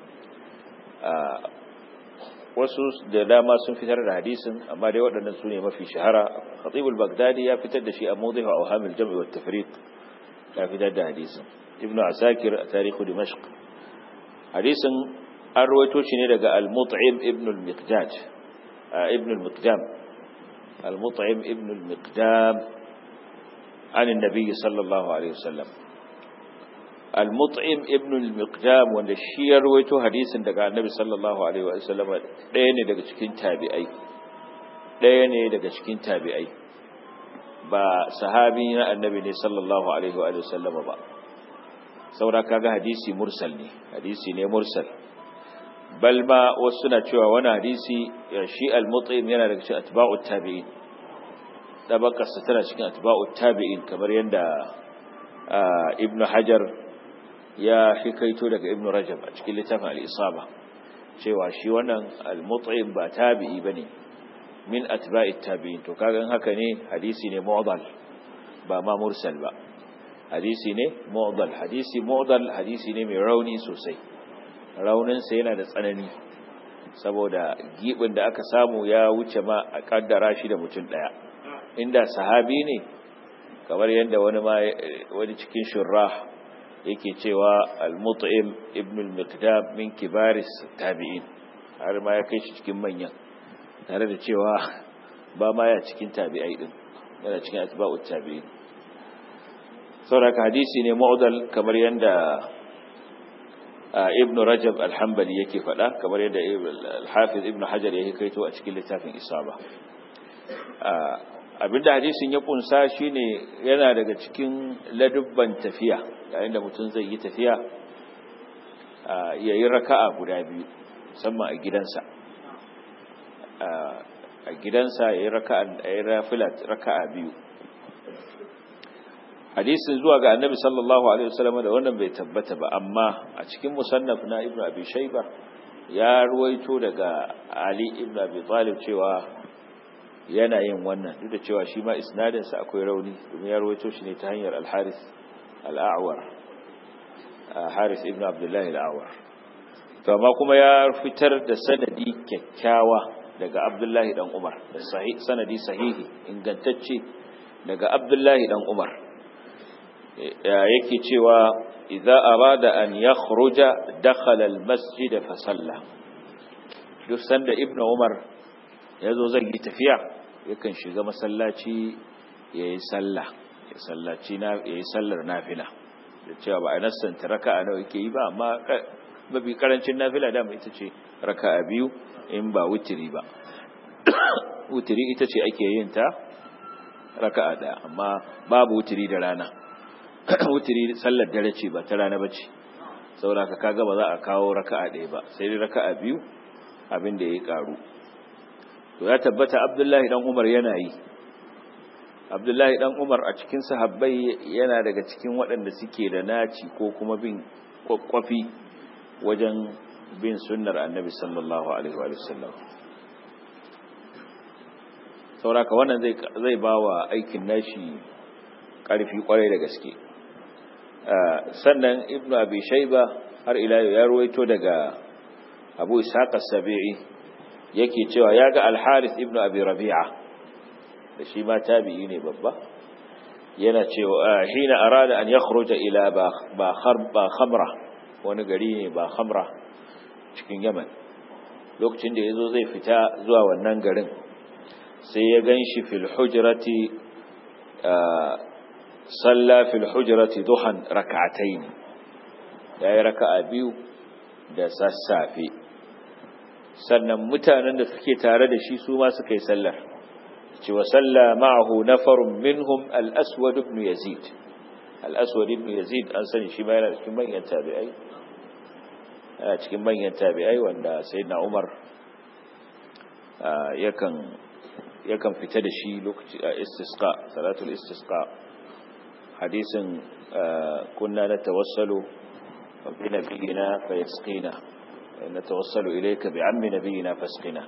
wasu da dama sun fitar da hadisin amma dai waɗannan su ne mafi shahara khatibul bagdadi ya fitar da shi a mawdi'u awhamil jam'i wat tafriq ya fitar da hadisin ibn asakir a tarihu dimashq hadisin an rawaito shi ne daga al-mut'im ibn al-miqdad ibn al-miqdam al-mut'im ibn al-miqdam عن النبي صلى الله عليه وسلم المطعم ابن المقدام wanda shi ya rawaito hadisin daga annabi sallallahu alaihi wa sallam ɗaya ne daga cikin tabi'ai ɗaya ne daga cikin tabi'ai ba sahabi na annabi ne sallallahu alaihi wa sallam ba saboda kaga hadisi mursal ne hadisi ne mursal bal ma wasu suna cewa wani hadisi shi al-mut'im yana daga cikin atba'ut tabi'in dabakarsa tana cikin atba'ut tabi'in kamar yadda ibnu hajar ya hikaito daga ibnu rajab a cikin littafin al-isaba cewa shi wannan al-mut'im ba tabi'i bane min atba'it tabi'in to kaga haka ne hadisi ne mu'dal ba ma mursal ba hadisi ne mu'dal hadisi mu'dal hadisi ne mai rauni sosai raunin sa yana da tsanani saboda gibin da aka samu ya wuce ma a kaddara shi da mutum daya inda sahabi ne kamar yadda wani ma wani cikin shurrah yake cewa al-mut'im ibn al-miqdam min kibaris tabi'in har ma ya kai shi cikin manyan tare da cewa ba ma ya cikin tabi'ai din yana cikin atba'ut tabi'in saboda hadisi ne mu'dal kamar yadda ibn rajab al-hanbali yake faɗa kamar yadda al-hafiz ibn hajar ya kaito a cikin littafin isaba abinda hadisin ya kunsa shine yana daga cikin ladubban tafiya yayin da mutum zai yi tafiya ya yi raka'a guda biyu musamman a gidansa a gidansa ya yi raka'a biyu hadisin zuwa ga annabi sallallahu alaihi wasallam da wannan bai tabbata ba amma a cikin musannaf na ibnu abi shayba ya ruwaito daga ali ibnu abi talib cewa yana yin wannan duk da cewa shi ma isnadin sa akwai rauni domin ya ruwaito shi ne ta hanyar al-haris al-a'war haris ibnu abdullah al-a'war to amma kuma ya fitar da sanadi kyakkyawa daga abdullahi dan umar da sanadi sahihi ingantacce daga abdullahi dan umar yake cewa idza arada an yakhruja dakhala almasjid fa salla duk sanda ibnu umar yazo zai yi tafiya yakan shiga masallaci yayi sallah ya sallaci na yayi sallar nafila da cewa ba a nassanta raka'a nawa yake yi ba amma mafi karancin nafila da mai ita ce raka'a biyu in ba wutiri ba wutiri ita ce ake yin ta raka'a daya amma babu wutiri da rana wutiri sallar dare ce ba ta rana ba ce saboda ka kaga ba za a kawo raka'a ɗaya ba sai dai raka'a biyu abin da ya karu to ya tabbata abdullahi dan umar yana yi abdullahi dan umar a cikin sahabbai yana daga cikin waɗanda suke da naci ko kuma bin kwakwafi wajen bin sunnar annabi sallallahu alaihi wa sallam sauraka wannan zai ba wa aikin nashi ƙarfi ƙwarai da gaske sannan ibnu abi shaiba har ila ya ruwaito daga abu ishaq as-sabi'i yake cewa ya ga al-harith ibnu abi rabi'a da shi ma tabi'i ne babba yana cewa hina arada an yakhruja ila ba ba khamra wani gari ne ba khamra cikin yaman lokacin da yazo zai fita zuwa wannan garin sai ya ganshi fil hujrati salla fil hujrati duhan rak'atayn yayi raka'a biyu da sassafe sannan mutanen da suke tare da shi su ma suka yi sallar ce wa salla ma'ahu nafarun minhum al-aswad ibn yazid al-aswad ibn yazid an sani shi ma yana cikin manyan tabi'ai yana cikin manyan tabi'ai wanda sayyidina umar yakan yakan fita da shi lokaci a istisqa salatul istisqa hadisin kunna natawassalu bi nabiyina fa yasqina natawassalu ilayka bi ammi nabiyina fasqina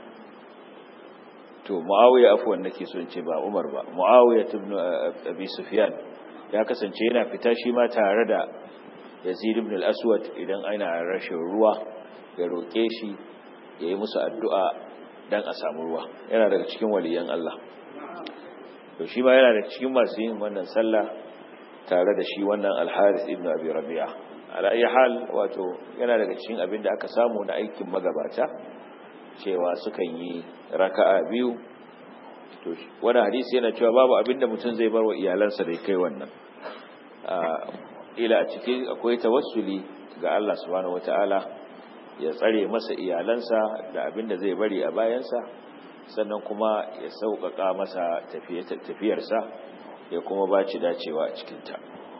to muawiya afwan nake so in ce ba umar ba muawiya ibn abi sufyan ya kasance yana fita shi ma tare da yazid ibn al-aswad idan ana rashin ruwa ya roke shi yayi musu addu'a dan a samu ruwa yana daga cikin waliyan Allah to shi ma yana daga cikin masu yin wannan sallah tare da shi wannan al-Harith ibn Abi Rabi'a ala ayi hal wato yana daga cikin abin da aka samu na aikin magabata cewa sukan yi raka'a biyu to wani hadisi yana cewa babu abinda mutum zai bar wa iyalansa da kai wannan ila a cikin akwai tawassuli ga Allah subhanahu wataala ya tsare masa iyalansa da abinda zai bari a bayansa sannan kuma ya sauƙaƙa masa tafiyarsa ya kuma ba ci dacewa a cikinta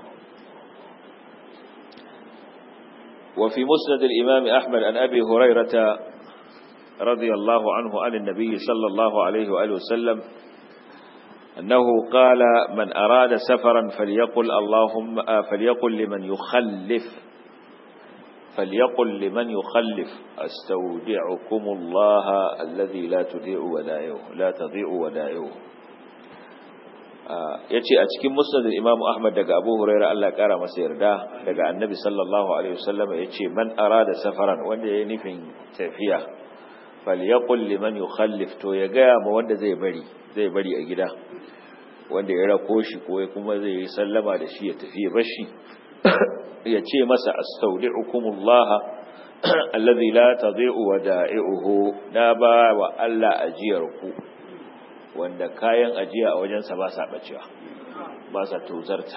وفي مسند الإمام أحمد عن أبي هريرة رضي الله عنه عن النبي صلى الله عليه وآله وسلم أنه قال من أراد سفرا فليقل اللهم فليقل لمن يخلف فليقل لمن يخلف استودعكم الله الذي لا تضيع ودائعه لا تضيع ودائعه yace a cikin musnad Imam Ahmad daga Abu Hurairah Allah ya kara masa yarda daga Annabi sallallahu alaihi wasallam yace man arada safaran wanda yayi nufin tafiya falyaqul liman yukhallif to ya ga ma wanda zai bari zai bari a gida wanda ya rako shi ko kuma zai yi sallama da shi ya tafi ya bashi ya ce masa astaudi'ukumullah allazi la tadhi'u wada'i'uhu na ba wa Allah ajiyar ku wanda kayan ajiya a wajensa ba sa bacewa ba sa tozarta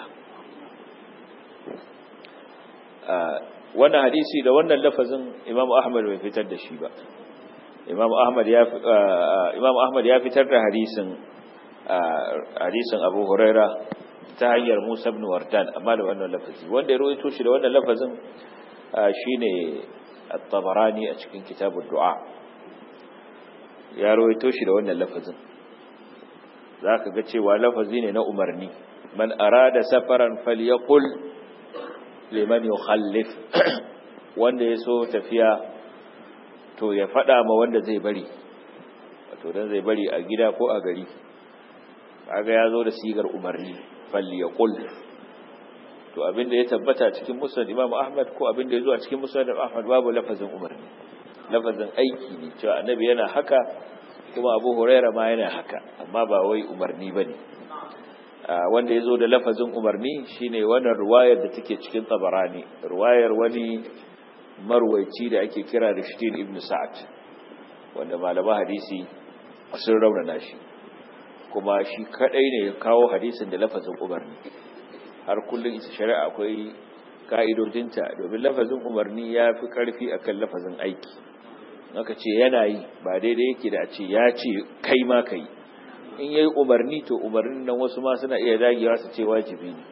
wannan hadisi da wannan lafazin Imam Ahmad bai fitar da shi ba Imam Ahmad ya Imam Ahmad ya fitar da hadisin hadisin Abu Huraira ta hanyar Musa ibn Wardan amma da wannan lafazi wanda ya rawaito shi da wannan lafazin shine At-Tabarani a cikin kitabud du'a ya rawaito shi da wannan lafazin zaka ga cewa lafazi ne na umarni man arada safaran falyaqul liman yukhallif wanda yaso tafiya to ya fada ma wanda zai bari wato dan zai bari a gida ko a gari kaga yazo da sigar umarni falyaqul to abinda ya tabbata cikin musnad Imam Ahmad ko abinda ya zo a cikin musnad Ahmad babu lafazin umarni lafazin aiki ne cewa annabi yana haka kuma Abu Huraira ma yana haka amma ba wai umarni bane wanda ya zo da lafazin umarni shine wannan ruwayar da take cikin Tabarani ruwayar wani marwaici da ake kira Rishdin ibn Sa'ad wanda malama hadisi sun raunana shi kuma shi kadai ne ya kawo hadisin da lafazin umarni har kullum ita shari'a akwai ka'idodinta domin lafazin umarni ya fi karfi akan lafazin aiki aka ce yana yi ba daidai yake da a ce ya ce kai ma ka yi in yayi umarni to umarnin nan wasu ma suna iya dagewa su ce wajibi ne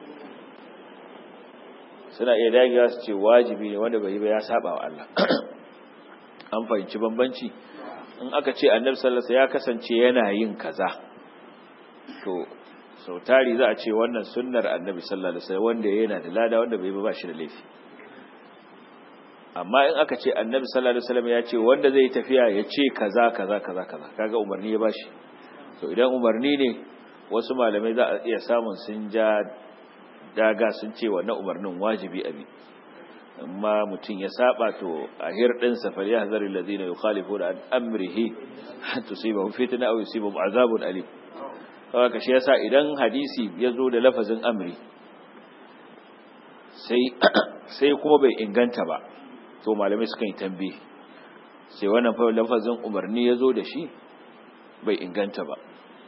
suna iya dagewa su ce wajibi ne wanda bai yi ba ya saba wa Allah an fahimci bambanci in aka ce annabi sallallahu alaihi wasallam ya kasance yana yin kaza to sau tari za a ce wannan sunnar annabi sallallahu alaihi wasallam wanda yana da lada wanda bai ba shi da laifi amma in aka ce annabi sallallahu alaihi wasallam ya ce wanda zai tafiya ya ce kaza kaza kaza kaza kaga umarni ya bashi to idan umarni ne wasu malamai za a iya samun sun ja daga sun ce wannan umarnin wajibi abi amma mutum ya saba to a hirdin sa fal yahzaru alladhina yukhalifuna an amrihi tusibahum fitna aw yusibahum azabun alim haka shi yasa idan hadisi ya zo da lafazin amri sai sai kuma bai inganta ba to malamai sukan yi tambi sai wannan fa lafazin umarni ya zo da shi bai inganta ba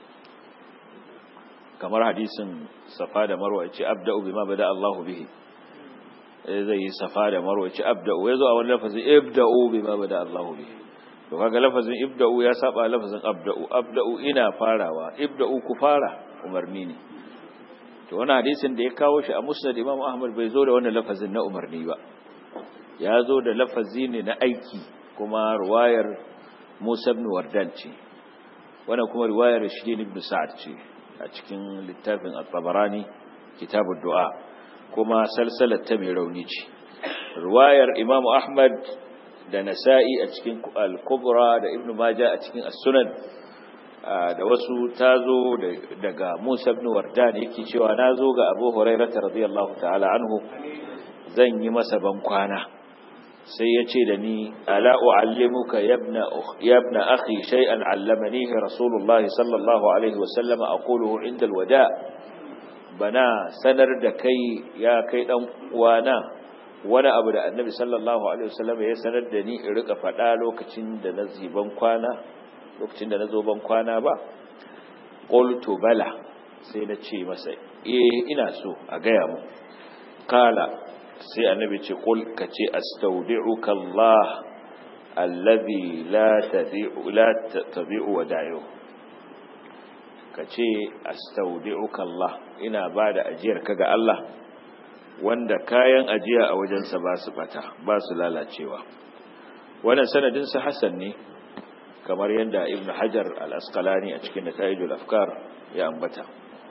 kamar hadisin safa da marwa ya ce abda'u bima bada Allahu bihi zai yi safa da marwa ya ce abda'u ya zo a wani lafazin ibda'u bima bada Allahu bihi to kaga lafazin ibda'u ya saba lafazin abda'u abda'u ina farawa ibda'u ku fara umarni ne to wannan hadisin da ya kawo shi a musnad Imam Ahmad bai zo da wannan lafazin na umarni ba ya zo da lafazi ne na aiki kuma ruwayar Musa ibn Wardan ce wannan kuma riwayar Shirin ibn Sa'ad ce a cikin littafin At-Tabarani kitabud du'a kuma salsalar ta mai rauni ce riwayar Imam Ahmad da Nasa'i a cikin Al-Kubra da Ibn Majah a cikin As-Sunan da wasu tazo daga Musa ibn Wardan yake cewa nazo ga Abu Hurairah radiyallahu ta'ala anhu zan yi masa ban kwana sai ya ce da ni ala u'allimuka yabna akhi shay'an 'allamanihi rasulullah sallallahu alaihi wa sallam aquluhu 'inda alwada bana sanar da kai ya kai dan uwana wani abu da annabi sallallahu alaihi wa sallam ya sanar da ni in rika fada lokacin da na ziban kwana lokacin da na zo ban kwana ba qultu bala sai na ce masa eh ina so a gaya mu qala sai annabi ce qul ka ce astaudi'uka Allah alladhi la tadi'u la tadi'u wada'ihu ka ce astaudi'uka Allah ina bada ajiyar ka ga Allah wanda kayan ajiya a wajensa ba su bata ba su lalacewa wannan sanadin sa hasan ne kamar yadda ibn hajar al-asqalani a cikin nata'ijul afkar ya ambata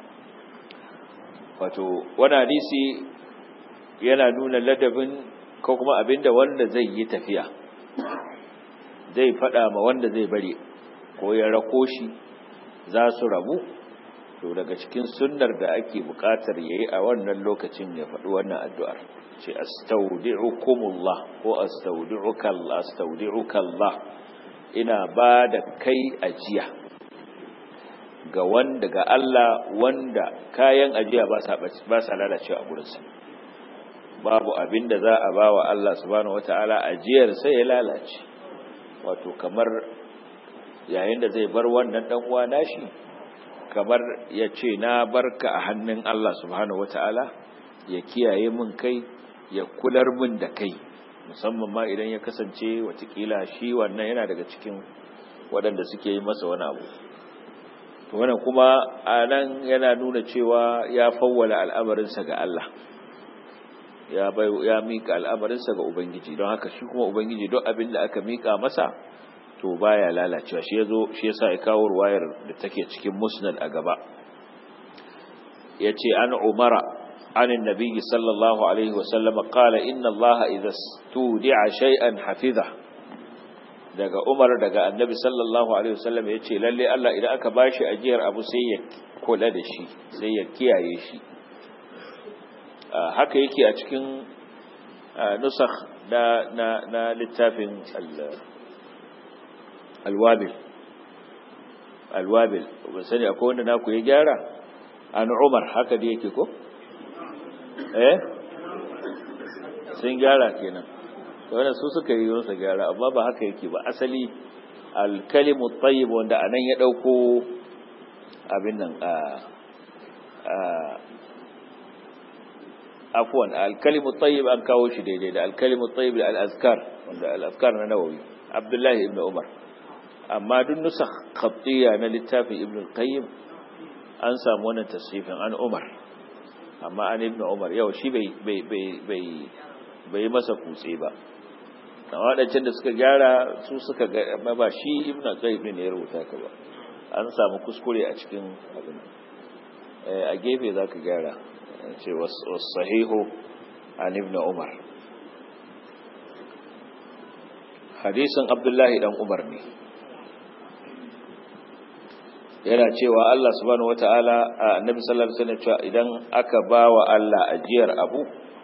wato wani hadisi yana nuna ladabin ko kuma abinda wanda zai yi tafiya zai fada ma wanda zai bari ko ya rako shi za su rabu to daga cikin sunnar da ake bukatar yayi a wannan lokacin ya faɗi wannan addu'ar ce astaudi'ukumullah ko astaudi'uka Allah astaudi'uka Allah ina ba da kai ajiya ga wanda ga Allah wanda kayan ajiya ba sa ba sa lalacewa a gurinsa babu abin da za a ba wa Allah subhanahu wataala ajiyar sai ya lalace wato kamar yayin da zai bar wannan dan uwa nashi kamar ya ce na barka a hannun Allah subhanahu wata'ala ya kiyaye min kai ya kular min da kai musamman ma idan ya kasance watakila shi wannan yana daga cikin waɗanda suke yi masa wani abu to wannan kuma a nan yana nuna cewa ya fawwala al'amarinsa ga Allah ya bai ya mika al'amarinsa ga ubangiji don haka shi kuma ubangiji duk abin da aka mika masa to baya lalacewa shi yazo shi yasa ya kawo ruwayar da take cikin musnad a gaba yace an umara an annabi sallallahu alaihi wasallam qala inna allaha idha studi'a shay'an hafiza daga umar daga annabi sallallahu alaihi wasallam yace lalle Allah idan aka bashi ajiyar abu sai ya kula da shi sai ya kiyaye shi haka yake a cikin nusakh na na na littafin alwabil alwabil ba sani akwai wanda naku ya gyara an umar haka da yake ko eh sun gyara kenan to wannan su suka yi masa gyara amma ba haka yake ba asali alkalimu tayyib wanda anan ya dauko abin nan a a afwan alkalimu tayyib an kawo shi daidai da alkalimu tayyib da al-azkar wanda al-azkar na nawawi abdullahi ibn umar amma duk nusakh khattiya na littafin ibn al-qayyim an samu wannan tasrifin an umar amma an ibn umar yau shi bai bai bai bai bai masa kutse ba amma wadancan da suka gyara su suka ga ba shi ibn al-qayyim ne ya rubuta ka ba an samu kuskure a cikin abin a gefe zaka gyara ce was-sahihu an ibn umar hadisin abdullahi dan umar ne yana cewa Allah subhanahu wataala annabi sallallahu alaihi wasallam cewa idan aka bawa Allah ajiyar abu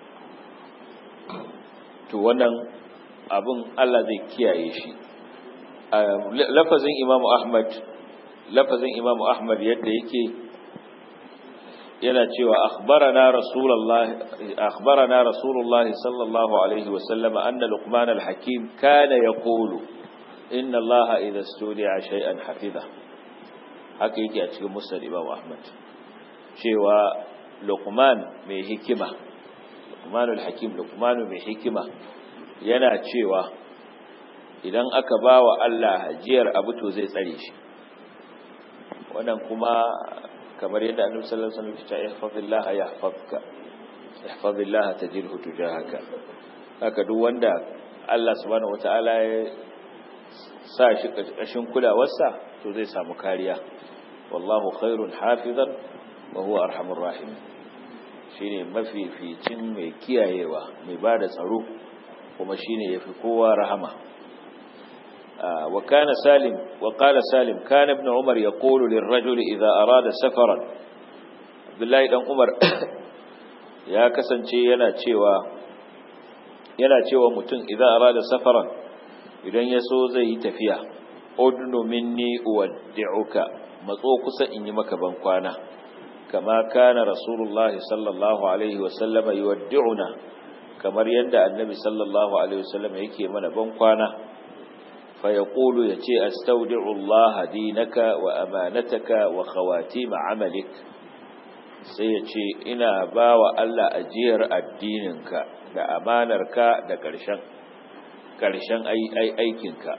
to wannan abun Allah zai kiyaye shi lafazin Imam Ahmad lafazin Imam Ahmad yadda yake yana cewa akhbarana rasulullah akhbarana rasulullah sallallahu alaihi wasallam anna luqman al-hakim kana yaqulu inna allaha idha studi'a shay'an hafiza haka yake a cikin musnad imam ahmad cewa luqman mai hikima luqmanul hakim luqmanu mai hikima yana cewa idan aka bawa Allah hajiyar abu to zai tsare shi wannan kuma kamar yadda annabi sallallahu alaihi wasallam ya ce ihfazillah yahfazka ihfazillah tajidhu tujahaka haka duk wanda Allah subhanahu wataala ya sa shi ƙarƙashin kulawarsa to zai samu kariya wallahu khairun hafizan wa huwa arhamur rahim shine mafificin mai kiyayewa mai bada tsaro kuma shine yafi kowa rahama wa kana salim wa qala salim kana ibn umar yaqulu lirrajul idha arada safaran abdullahi dan umar ya kasance yana cewa yana cewa mutum idza arada safaran idan ya so zai yi tafiya udnu minni uwaddi'uka matso kusa in yi maka ban kwana kama kana rasulullahi sallallahu alaihi wasallam yuwaddi'una kamar yadda annabi sallallahu alaihi wasallam yake mana ban kwana فيقول يتي أستودع الله دينك وأمانتك وخواتيم عملك سيتي إنا باوى ألا أجير الدينك da amanarka da ƙarshen ƙarshen aikinka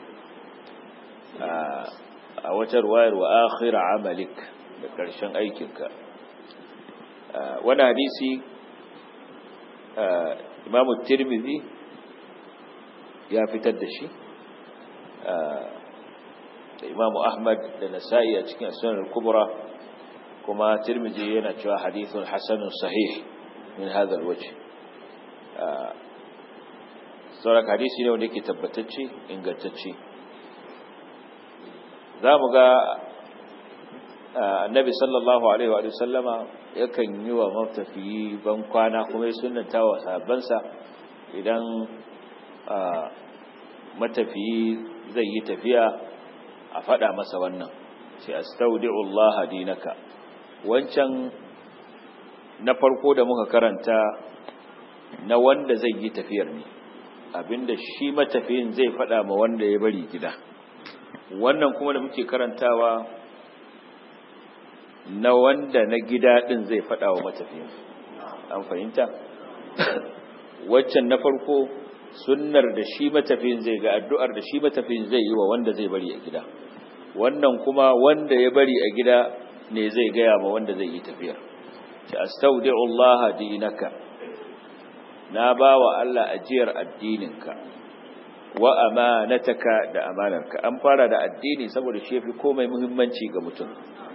a wata ruwayar wa akhira amalik da ƙarshen aikinka wani hadisi imamu tirmidhi ya fitar da shi da imamu ahmad da nasa'i a cikin sunan kubra kuma tirmidhi yana cewa hadithun hasanun sahih min hadha alwajh sauran hadisi ne wanda yake tabbatacce ingantacce za mu ga annabi sallallahu alaihi wa sallama yakan yi wa matafiyi ban kwana kuma ya sunanta wa sahabbansa idan matafiyi zai yi tafiya a faɗa masa wannan sai astaudi'u Allah dinaka wancan na farko da muka karanta na wanda zai yi tafiyar ne abinda shi matafiyin zai faɗa ma wanda ya bari gida wannan kuma da muke karantawa na wanda na gida ɗin zai faɗa wa matafiyin an fahimta waccan na farko sunnar da shi matafiyin zai ga addu'ar da shi matafiyin zai yi wa wanda zai bari a gida wannan kuma wanda ya bari a gida ne zai gaya ma wanda zai yi tafiyar ta astaudi'u Allah dinaka na bawa Allah ajiyar addininka wa amanataka da amanarka an fara da addini saboda shi yafi komai muhimmanci ga mutum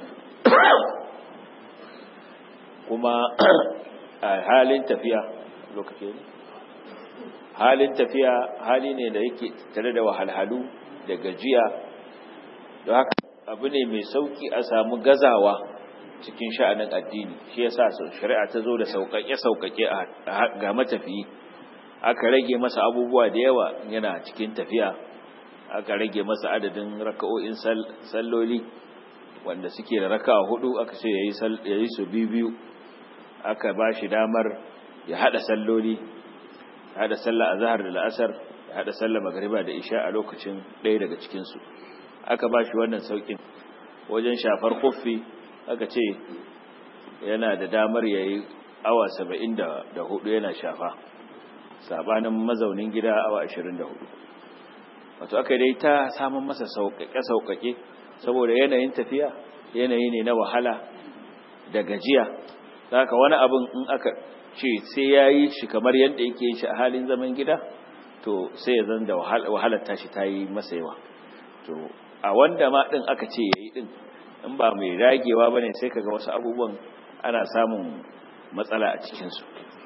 kuma a halin tafiya lokaci ne halin tafiya hali ne da yake tare da wahalhalu da gajiya don haka abu ne mai sauki a samu gazawa cikin sha'anin addini shi yasa shari'a ta zo da sauƙaƙe-sauƙaƙe ga matafiyi aka rage masa abubuwa da yawa yana cikin tafiya aka rage masa adadin raka'o'in salloli wanda suke da raka'a hudu aka ce yayi su biyu aka ba shi damar ya hada salloli hada sallah azhar da la'asar ya hada sallah magriba da isha a lokacin ɗaya daga cikin su aka ba shi wannan saukin wajen shafar kuffi aka ce yana da damar yayi awa 74 yana shafa sabanin mazaunin gida awa 24 wato aka dai ta samun masa sauƙaƙe-sauƙaƙe saboda yanayin tafiya yanayi ne na wahala da gajiya haka wani abin in aka ce sai ya yi shi kamar yadda yake yin shi a halin zaman gida to sai ya zan da wahalar tashi ta yi masa yawa to a wanda ma ɗin aka ce ya yi ɗin in ba mai ragewa ba ne sai kaga wasu abubuwan ana samun matsala a cikinsu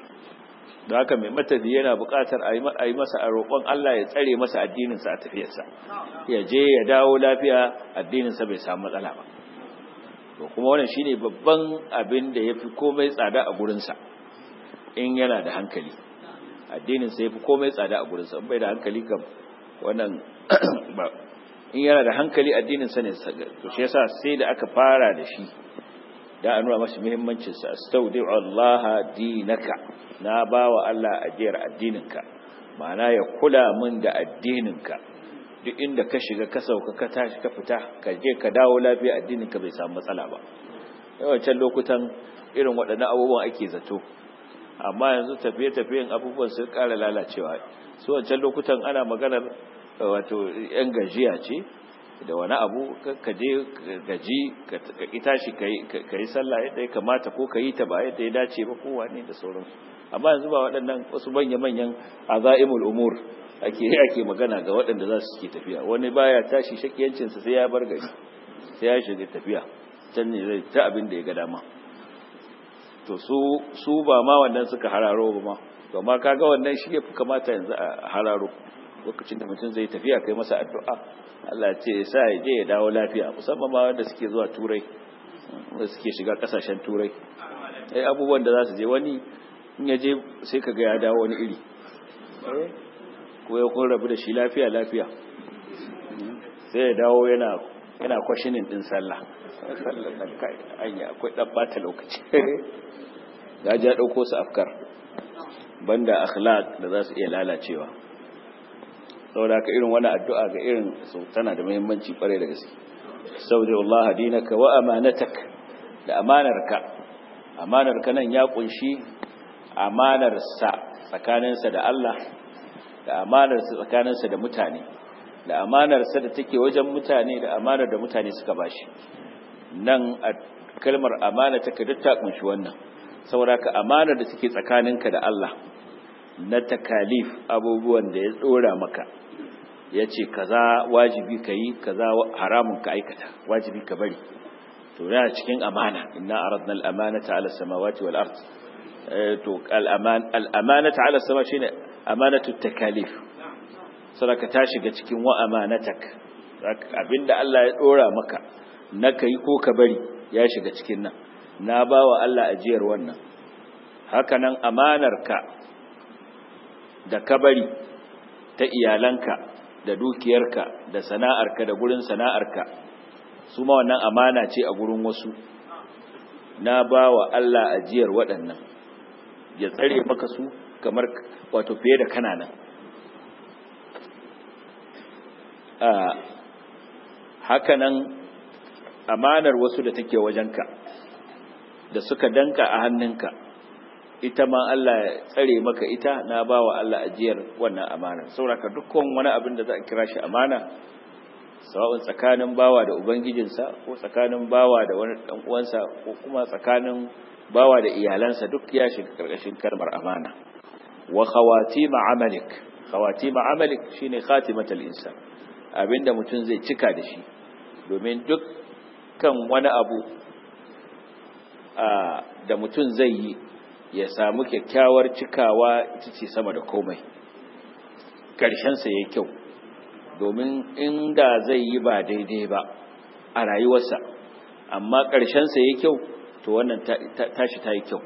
da haka mai matafi yana buƙatar a yi masa a roƙon Allah ya tsare masa addininsa a tafiyarsa ya je ya dawo lafiya addininsa bai samu matsala ba to kuma wannan shine babban abin da yafi komai tsada a gurinsa in yana da hankali addininsa yafi komai tsada a gurinsa in bai da hankali kam wannan ba in yana da hankali addininsa ne to shi yasa sai da aka fara da shi da a nuna masa muhimmancinsa astaudi'u Allah dinaka na bawa Allah ajiyar addininka ma'ana ya kula min da addininka duk inda ka shiga ka sauka ka tashi ka fita ka je ka dawo lafiya addininka bai samu matsala ba yawancin lokutan irin waɗannan abubuwan ake zato amma yanzu tafiye-tafiyen abubuwan sun ƙara lalacewa su wancan lokutan ana maganar wato yan gajiya ce da wani abu ka je gaji ka ita shi ka yi sallah yadda ya kamata ko ka yi ta ba yadda ya dace ba kowa ne da sauransu amma yanzu ba waɗannan wasu manya-manyan aza'imul umur ake ake magana ga waɗanda za su ke tafiya wani baya tashi shakiyancinsa sai ya bar gari sai ya shiga tafiya can ne zai ta abin da ya ga dama to su su ba ma wannan suka hararo ba ma to ma kaga wannan shi ya fi kamata yanzu a hararo lokacin da mutum zai tafiya kai masa addu'a Allah ce sa ya je ya dawo lafiya musamman ma wanda suke zuwa turai wanda suke shiga kasashen turai ai abubuwan da za su je wani in ya je sai kaga ya dawo wani iri ko ya kun rabu da shi lafiya lafiya sai ya dawo yana yana kwashinin din sallah sallah nan kai anya akwai dan bata lokaci ya ja dauko su afkar banda akhlaq da za su iya lalacewa saboda haka irin wani addu'a ga irin su tana da muhimmanci kware da gaske saudi Allah dinaka wa amanatak da amanarka amanarka nan ya kunshi amanarsa tsakaninsa da Allah da amanarsa tsakaninsa da mutane da amanarsa da take wajen mutane da amanar da mutane suka bashi nan a kalmar amana take duk ta kunshi wannan saboda ka amanar da take tsakaninka da Allah na takalif abubuwan da ya tsora maka yace kaza wajibi kai kaza haramun ka aikata wajibi ka bari to yana cikin amana inna aradna al-amanata ala samawati wal ard to al-amanata ala sama shine amanatu takalif sadaka ta shiga cikin wa amanatak abinda Allah ya dora maka na kai ko ka bari ya shiga cikin nan na bawa Allah ajiyar wannan hakanan amanarka da ka bari ta iyalanka da dukiyarka da sana'arka da gurin sana'arka su ma wannan amana ce a gurin wasu na bawa Allah ajiyar waɗannan ya tsare maka su kamar wato fiye da kananan hakanan amanar wasu da take wajenka da suka danka a hannunka ita ma Allah ya tsare maka ita na bawa Allah ajiyar wannan amana sauraka dukkan wani abin da za a kira shi amana sawa'un tsakanin bawa da ubangijinsa ko tsakanin bawa da wani dan uwansa ko kuma tsakanin bawa da iyalansa duk ya shiga karkashin kalmar amana wa khawatim amalik khawatim amalik shine khatimatul insan abinda mutum zai cika da shi domin dukkan wani abu da mutum zai yi ya samu kyakkyawar cikawa ita ce sama da komai ƙarshensa ya kyau domin inda zai yi ba daidai ba a rayuwarsa amma ƙarshensa ya kyau to wannan tashi ta yi kyau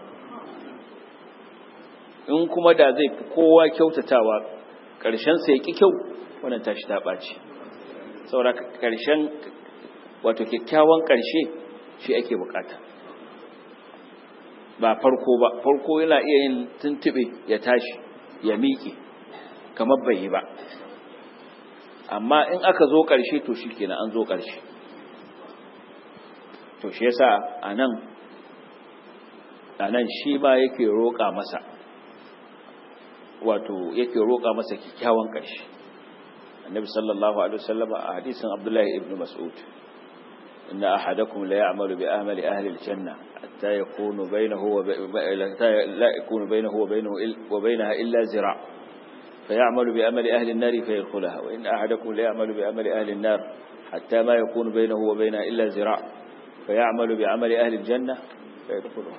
in kuma da zai fi kowa kyautatawa ƙarshensa ya ƙi kyau wannan tashi ta ɓaci saboda ƙarshen wato kyakkyawan ƙarshe shi ake bukata ba farko ba farko yana iya yin tuntube ya tashi ya miƙe kamar bai yi ba amma in aka zo ƙarshe to shi kenan an zo ƙarshe to shi yasa a nan a nan shi ma yake roƙa masa wato yake roƙa masa kyakkyawan ƙarshe annabi sallallahu alaihi wasallam a hadisin abdullahi ibn mas'ud inna ahadakum la ya'malu bi amali ahli al-janna hatta yakunu bainahu wa la yakunu bainahu wa bainahu wa bainaha illa zira' فيعمل بأمل أهل النار فيدخلها وإن أحدكم ليعمل بأمل أهل النار حتى ما يكون بينه وبينها إلا زراع فيعمل بعمل أهل الجنة فيدخلها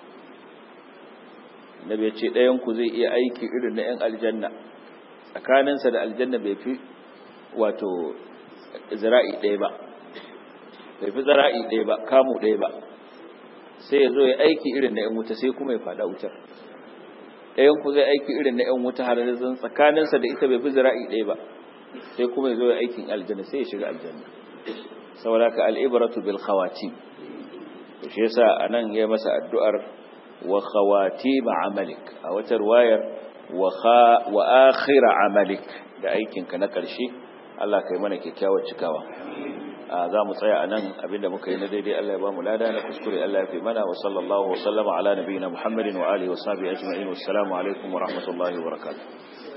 النبي يتشي لا ينكو زي إيه أيكي إذن أن الجنة tsakaninsa da aljanna bai fi wato zira'i ɗaya ba bai fi zira'i ɗaya ba kamu ɗaya ba sai ya zo ya aiki irin na 'yan wuta sai kuma ya faɗa wutar ɗayan ku zai aiki irin na 'yan wuta har zan tsakaninsa da ita bai fi zira'i ɗaya ba sai kuma ya zo ya aikin aljanna sai ya shiga aljanna saboda ka al'ibaratu bil khawati to shi yasa anan ya masa addu'ar wa khawati amalik a wata ruwayar wa wa akhir amalik da aikin ka na ƙarshe Allah kai mana kyakkyawar cikawa za mu tsaya a nan abinda muka yi na daidai Allah ya ba mu lada na kuskure Allah ya fi mana wa sallallahu wa sallama ala nabiyina Muhammadin wa alihi wa sahbihi ajma'in wassalamu alaikum wa rahmatullahi wa barakatuh